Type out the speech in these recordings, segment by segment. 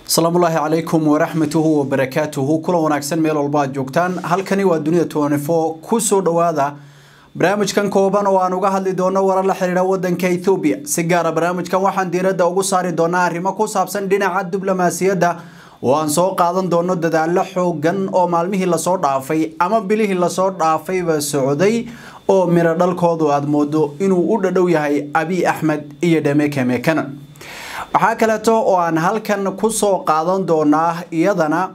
asalaamullaahi calaykum waraxmatuhu wabarakaatuhu kulan wanaagsan meel walba aad joogtaan halkani waa dunida tnfo kusoo dhowaada barnaamijkan kooban oo aan uga hadli doono warar la xiriira wadanka ethoobiya si gaara barnaamijkan waxaan diiradda ugu saari doonaa arrimo ku saabsan dhinaca diblomaasiyadda oo aan soo qaadan doono dadaalo xoogan oo maalmihii lasoo dhaafay ama bilihii lasoo dhaafayba socday oo miro dhalkoodu aada moodo inuu u dhadhow yahay abiy axmed iyo dhameke mekanan waxaa kaleeto oo aan halkan kusoo qaadan doonaa iyadana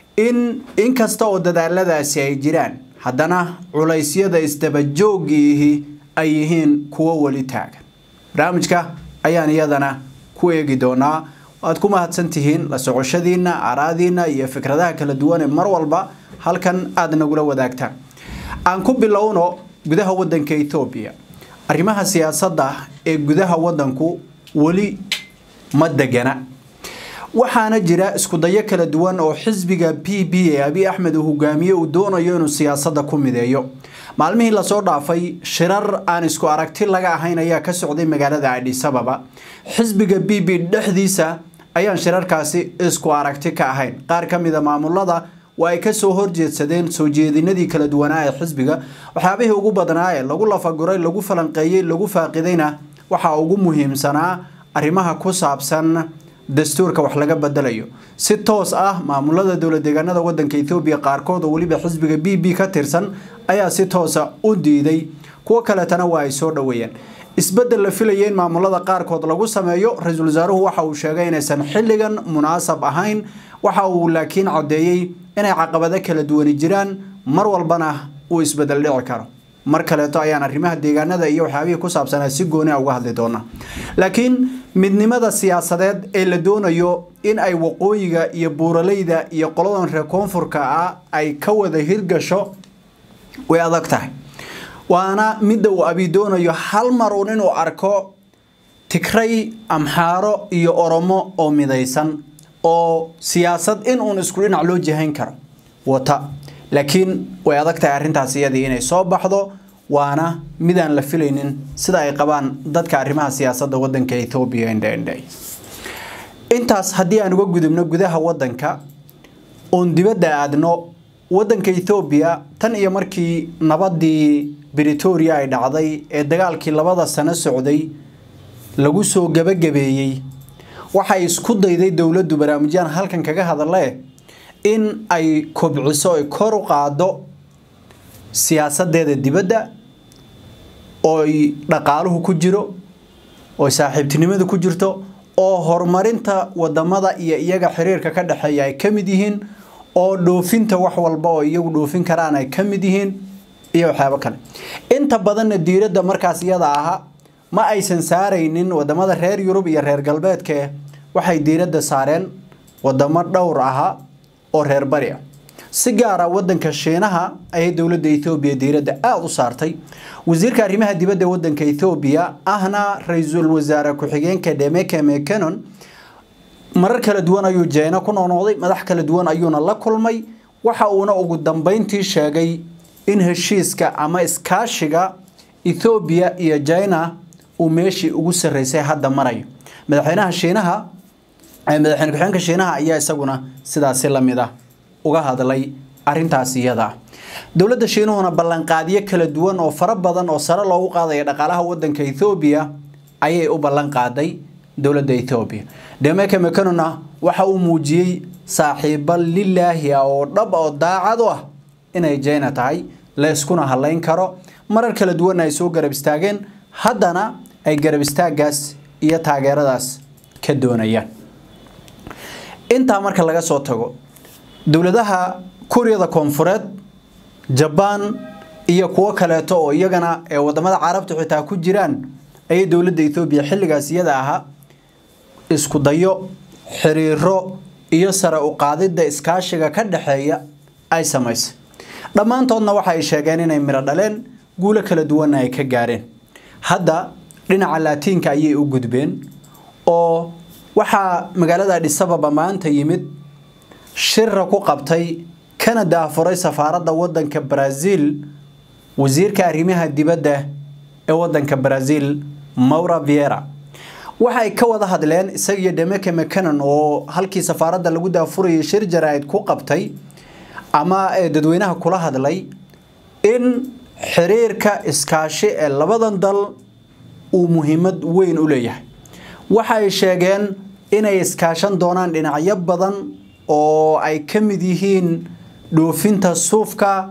in inkasta oo dadaaladaasi ay jiraan haddana culaysyada isdabajoogiihi ay yihiin kuwo weli taagan barnaamijka ayaan iyadana ku eegi doonaa waad ku mahadsan tihiin la socoshadiina araadiina iyo fikradaha kala duwan ee mar walba halkan aada nagula wadaagtaan aan ku bilowno gudaha wadanka ethoobiya arrimaha siyaasadda ee gudaha wadanku weli ma degana waxaana jira iskudayo kala duwan oo xisbiga p b ee abiy axmed uu hogaamiye uu doonayo inuu siyaasadda ku mideeyo maalmihii lasoo dhaafay shirar aan isku aragti laga ahayn ayaa ka socday magaalada adhisababa xisbiga b b dhexdiisa ayaan shirarkaasi isku aragti ka ahayn qaar ka mida maamulada waa ay kasoo horjeedsadeen soo jeedinadii kala duwanaa ee xisbiga waxyaabihii ugu badnaa ee lagu lafaguray lagu falanqeeyey lagu faaqidayna waxaa ugu muhiimsanaa arrimaha ku saabsan dastuurka wax laga bedelayo si toos ah maamulada dowlad deegaanada wadanka ethoobiya qaarkood oo weliba xisbiga b b ka tirsan ayaa si toosa u diiday kuwo kaleetana waa ay soo dhoweeyeen isbedel la filaya in maamulada qaarkood lagu sameeyo ra-iisul wasaaruhu waxa uu sheegay inaysan xilligan munaasab ahayn waxa uu laakiin caddeeyey inay caqabado kala duwani jiraan mar walbana uu isbedel dhici karo mar kaleeto ayaan arrimaha deegaanada iyo waxyaabihii ku saabsanaa si gooni a uga hadli doonaa laakiin midnimada siyaasadeed ee la doonayo in ay waqooyiga iyo buuraleyda iyo qoladan reer koonfurka ah ay ka wada hirgasho way adag tahay waana midda uu abi doonayo hal mar uun inuu arko tigray amxaaro iyo oromo oo midaysan oo siyaasad in uun isku dhinac loo jihayn karo wata laakiin way adag tahay arrintaas iyadii inay soo baxdo waana midaan la filaynin sida ay qabaan dadka arrimaha siyaasadda wadanka ethoobiya indhendhay intaas haddii aan uga gudubno gudaha wadanka oon dibadda aadno wadanka ethoobiya tan iyo markii nabadii britoria ay dhacday ee dagaalkii labada sano socday lagu soo gabagabeeyey waxay isku dayday dowladdu barnaamijyaan halkan kaga hadale in ay kobciso ay kor u qaado siyaasadeeda dibadda ooy dhaqaaluhu ku jiro oo saaxiibtinimada ku jirto oo horumarinta wadamada iyo iyaga xiriirka ka dhexeeya ay ka mid yihiin oo dhoofinta wax walba oo iyagu dhoofin karaan ay ka mid yihiin iyo waxyaabo kale inta badanna diiradda markaas iyada aha ma aysan saaraynin wadamada reer yurub iyo reer galbeedke waxay diiradda saareen wadamo dhowr aha oo reer bari ah si gaara wadanka shiinaha ayay dowladda ethoobiya diiradda aada u saartay wasiirka arrimaha dibadda wadanka ethoobiya ahna ra-iisul wasaare ku-xigeenka dhemeke mekanon marar kala duwan ayuu jeena ku noqnoqday madax kala duwan ayuuna la kulmay waxa uuna ugu dambeyntii sheegay in heshiiska ama iskaashiga ethoobiya iyo jina uu meeshii ugu sarreysay hadda marayo madaxweynaha shiinaha madaxweyne ku-xigeenka shiinaha ayaa isaguna sidaasi lamid ah uga hadlay arintaas iyada dowladda shiinuhuna ballanqaadyo kala duwan oo fara badan oo sare loogu qaadaya dhaqaalaha wadanka ethoobiya ayay u ballan qaaday dowladda ethoobiya dhemeke mekanona waxa uu muujiyey saaxiibo lilaahi ah oo dhab oo daacad u ah inay jeyna tahay layskuna hadlayn karo marar kala duwanna ay soo garab istaageen haddana ay garab istaagaas iyo taageeradaas ka doonayaan intaa marka laga soo tago dowladaha kuuriyada koonfureed jabaan iyo kuwo kaleeto oo iyagana ee wadamada carabta xitaa ku jiraan ayay dowladda ethoobiya xilligaas iyada ahaa isku dayo xiriiro iyo sare u qaadidda iskaashiga ka dhexeeya ay samaysay dhammaantoodna waxa ay sheegeen inay miro dhaleen guulo kala duwanna ay ka gaareen hadda dhinaca laatiinka ayay u gudbeen oo waxaa magaalada adhisababa maanta yimid shira ku qabtay kana daafuray safaaradda wadanka brazil wasiirka arrimaha dibadda ee wadanka brazil maura viera waxay ka wada hadleen isaga iyo Demeke McKinnon oo halkii safaaradda lagu daafurayay shir jaraa'id ku qabtay ama dadweynaha kula hadlay in xiriirka iskaashi ee labadan dal uu muhiimad weyn u leeyahay waxay sheegeen inay iskaashan doonaan dhinacyo badan oo ay ka mid yihiin dhoofinta suufka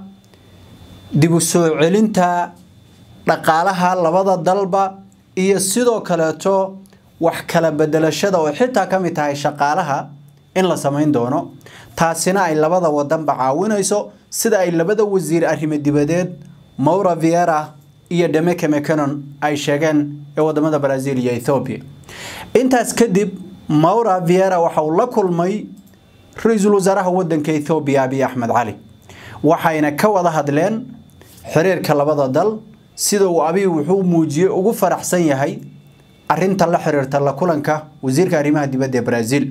dib u soo celinta dhaqaalaha labada dalba iyo sidoo kaleeto wax kala bedelashada oo xitaa ka mid tahay shaqaalaha in la samayn doono taasina ay labada wadanba caawinayso sida ay labada wasiir arrimo dibadeed Maura Vieira iyo Demeke McKinnon ay sheegeen ee wadamada Brazil iyo Ethiopia intaas kadib Maura Vieira waxa uu la kulmay ra'iisul wasaaraha wadanka Ethiopia Abiy Ahmed Cali waxayna ka wada hadleen xiriirka labada dal sida uu Abiy wuxuu muujiyay ugu faraxsan yahay arinta la xiriirta la kulanka wasiirka arrimaha dibadda ee Brazil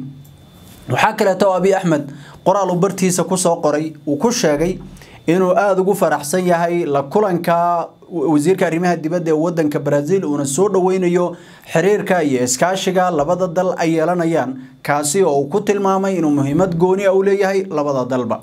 waxa kale oo Abiy Ahmed qoraal uu bartiisa ku soo qoray uu ku sheegay inuu aad ugu faraxsan yahay la kulanka wasiirka arrimaha dibadda ee wadanka Brazil uuna soo dhaweynayo xiriirka iyo iskaashiga labada dal ay yeelanayaan kaasi oo uu ku tilmaamay inuu muhiimad gooni ah u leeyahay labada dalba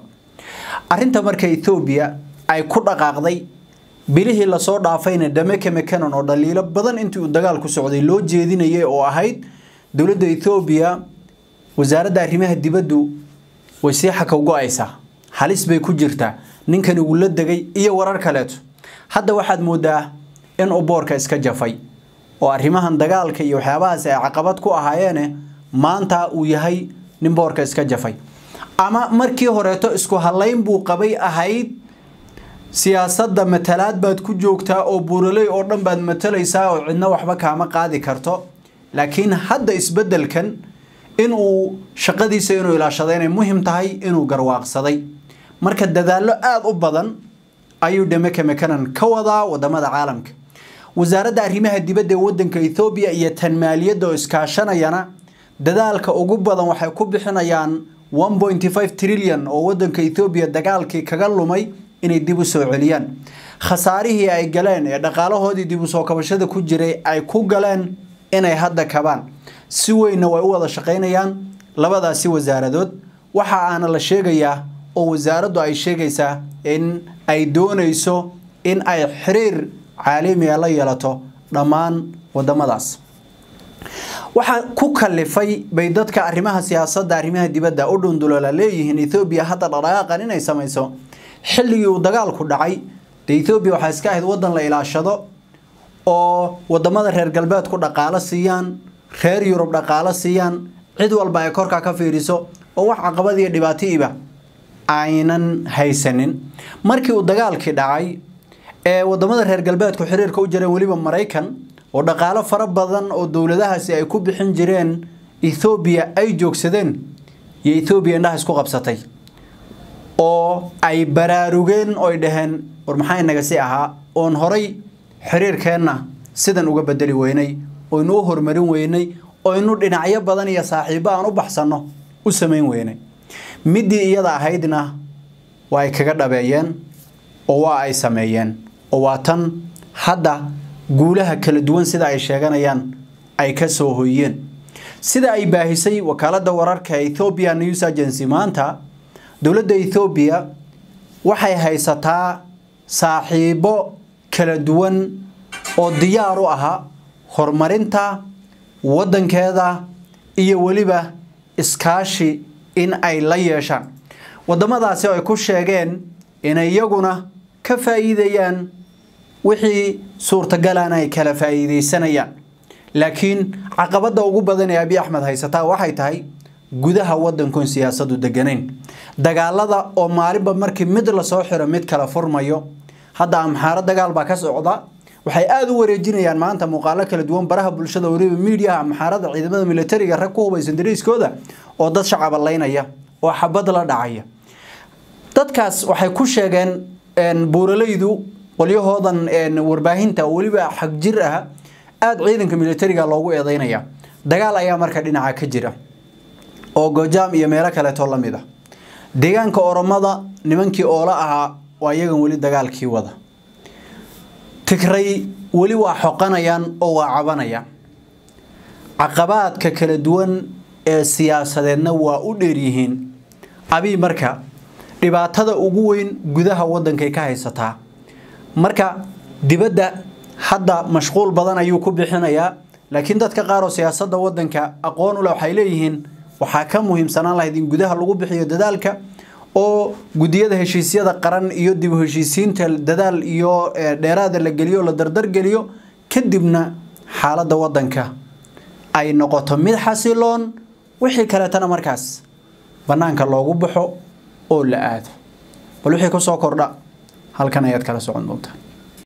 arinta marka Ethiopia ay ku dhaqaaqday bilihii la soo dhaafayna Demeke McKinnon oo dhaliilo badan intii uu dagaal ku socday loo jeedinayay oo ahayd dawladda Ethiopia wasaaradda arrimaha dibaddu way sii xakaw go'aysaa halis bay ku jirtaa ninkan uu la degay iyo warar kaleeto hadda waxaad moodaa in uu boorka iska jafay oo arrimahan dagaalka iyo waxyaabahaas ay caqabad ku ahaayeen maanta uu yahay nin boorka iska jafay ama markii horeeto isku halayn buu qabay ahayd siyaasadda matalaad baad ku joogtaa oo buuraley oo dhan baad matalaysaa oo cidna waxba kaama qaadi karto laakiin hadda isbeddelkan inuu shaqadiisa inuu ilaashado inay muhiim tahay inuu garwaaqsaday marka dadaallo aad u badan ayuu Demeke McKinnon ka wadaa wadamada caalamka wasaaradda arrimaha dibadda ee wadanka Ethiopia iyo tan maaliyadda oo iskaashanayana dadaalka ugu badan waxay ku bixinayaan 1.5 trillion oo wadanka Ethiopia dagaalkii kaga lumay inay dib u soo celiyaan khasaarihii ay galeen ee dhaqaalahoodii dib u soo kabashada ku jiray ay ku galeen inay hadda kabaan si weynna way u wada shaqaynayaan labadaasi wasaaradood waxa aana la sheegayaa oo wasaaraddu ay sheegaysaa in ay doonayso in ay xiriir caalamiga la yeelato dhammaan wadamadaas waxaa ku kalifay bay dadka arrimaha siyaasadda arrimaha dibadda u dhunduloola leeyihiin Ethiopia hadda dhaqaaqan inay samayso xilligii uu dagaalku dhacay de Ethiopia waxaa iska ahayd wadan la ilaashado oo wadamada reer galbeedku dhaqaale siiyaan reer Yurub dhaqaale siiyaan cid walba ay korka ka fiiriso oo wax caqabad iyo dhibaato iba aynan haysanin markii uu dagaalkii dhacay ee wadamada reer galbeedku xiriirka u jireen waliba Mareykan oo dhaqaale fara badan oo dawladahaasi ay ku bixin jireen Ethiopia ay joogsadeen iyo Ethiopia indhaha isku qabsatay oo ay baraarugeen oo ay dhaheen war maxay naga si ahaa oon horay xiriirkeenna sidan uga bedeli weynay oo inuu horumarin weynay oo inuu dhinacyo badan iyo saaxiibo aan u baxsano u samayn weynay midii iyada ahaydna waa ay kaga dhabeeyeen oo waa ay sameeyeen oo waa tan hadda guulaha kala duwan sida ay sheeganayaan ay ka soo hoyeen sida ay baahisay wakaaladda wararka Ethiopia News Agency maanta dowladda Ethiopia waxay haysataa saaxiibo kala duwan oo diyaar u aha horumarinta wadankeeda iyo waliba iskaashi in ay la yeeshaan wadamadaasi ay ku sheegeen inay iyaguna ka faa'iidayaan wixii suurtagalaan ay kala faa'iideysanayaan laakiin caqabada ugu badan ee Abiy Ahmed haysataa waxay tahay gudaha wadankan siyaasadu deganayn dagaalada oo maalinba markii mid la soo xiro mid kala furmayo hadda amxaara dagaal baa ka socda waxay aad u wareejinayaan maanta muuqaalo kala duwan baraha bulshada wariba media amxaarada ciidamada militariga rag ku hubaysan dariiskooda oo dad shacab laynaya oo xabad la dhacaya dadkaas waxay ku sheegeen buuralaydu qolyahoodan warbaahinta waliba xag jir ah aad ciidanka militariga loogu eedeynaya dagaal ayaa marka dhinaca ka jira oo gojaam iyo meelo kaleeto la mid ah deegaanka oromada nimankii oola ahaa waa iyagan weli dagaalkii wada tigray weli waa xoqanayaan oo waa cabanayaan caqabaadka kala duwan ee siyaasadeedna waa u dheeryihiin abiy marka dhibaatada ugu weyn gudaha waddankay ka haysataa marka dibadda hadda mashquul badan ayuu ku bixinayaa laakiin dadka qaar oo siyaasadda waddanka aqoon u leh waxay leeyihiin waxaa ka muhiimsanaan lahayd in gudaha lagu bixiyo dadaalka oo gudiyada heshiisyada qaran iyo dib u heshiisiinta dadaal iyo dheeraada la geliyo la dardargeliyo kadibna xaaladda waddanka ay noqoto mid xasiloon wixii kaleetana markaas bannaanka loogu baxo oo la aado bal wixii ku soo kordha halkan ayaad kala socon doontaa